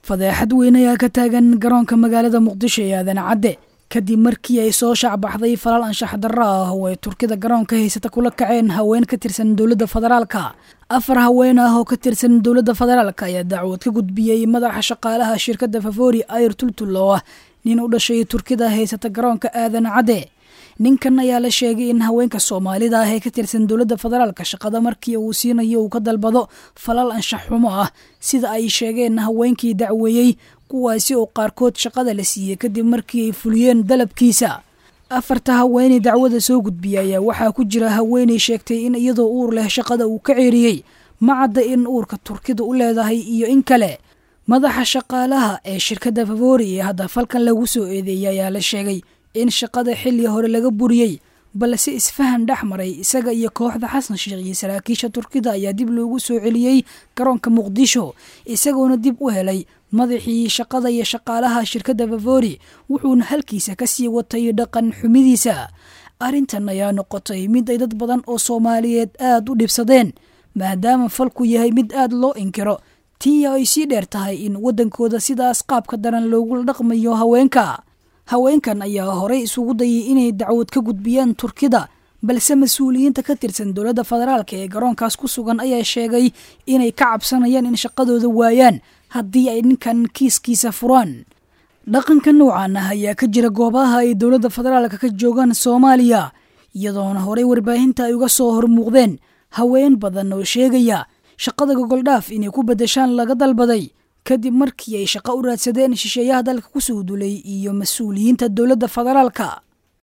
fadeexad weyn ayaa ka taagan garoonka magaalada muqdisho ee aadan cadde kadib markii ay soo shacbaxday falaal anshax darro ah oo ay turkida garoonka haysata kula kaceen haween ka tirsan dowladda federaalka afar haween ah oo ka tirsan dowladda federaalka ayaa dacwad ka gudbiyey madaxa shaqaalaha shirkadda favori ayr tultul oo ah nin u dhashay turkida haysata garoonka aadan cadde ninkan ayaa la sheegay in haweenka soomaalida ah ee ka tirsan dowladda federaalka shaqada markii uu siinayo uu ka dalbado falal anshax xumo ah sida ay sheegeen haweenkii dacweeyey kuwaasi oo qaarkood shaqada la siiyey kadib markii ay fuliyeen dalabkiisa afarta haweeney dacwada soo gudbiya ayaa waxaa ku jira haweeney sheegtay in iyadoo uur leh shaqada uu ka ceeriyey ma cadda in uurka turkida u leedahay iyo in kale madaxa shaqaalaha ee shirkadda favori ee hadda falkan lagu soo eedeeyay ayaa la sheegay in shaqada xilli hore laga buriyey balse isfahan dhex maray isaga iyo kooxda xasan sheekh iyo saraakiisha turkida ayaa dib loogu soo celiyey garoonka muqdisho isagoona dib u helay madaxii shaqada iyo shaqaalaha shirkadda favori wuxuuna halkiisa ka sii watay dhaqan xumidiisa arrintan ayaa noqotay mid ay dad badan oo soomaaliyeed aada u dhibsadeen maadaama falku yahay mid aada loo inkiro tii ay sii dheer tahay in waddankooda sidaas qaabka daran loogula dhaqmayo haweenka haweenkan ayaa horey isugu dayay inay dacwad ka gudbiyaan turkida balse mas-uuliyiinta ka tirsan dowladda federaalka ee garoonkaas ku sugan ayaa sheegay inay ka cabsanayaan in shaqadooda waayaan haddii ay ninkan kiiskiisa furaan dhaqanka noocan ah ayaa ka jira goobaha ay dowladda federaalka ka joogaan soomaaliya iyadoona horey warbaahinta ay uga soo hormuuqdeen haween badan oo sheegaya shaqada gogoldhaaf inay ku beddeshaan laga dalbaday kadib markii ay shaqo u raadsadeen shisheeyaha dalka ku soo dulay iyo mas-uuliyiinta dowladda federaalka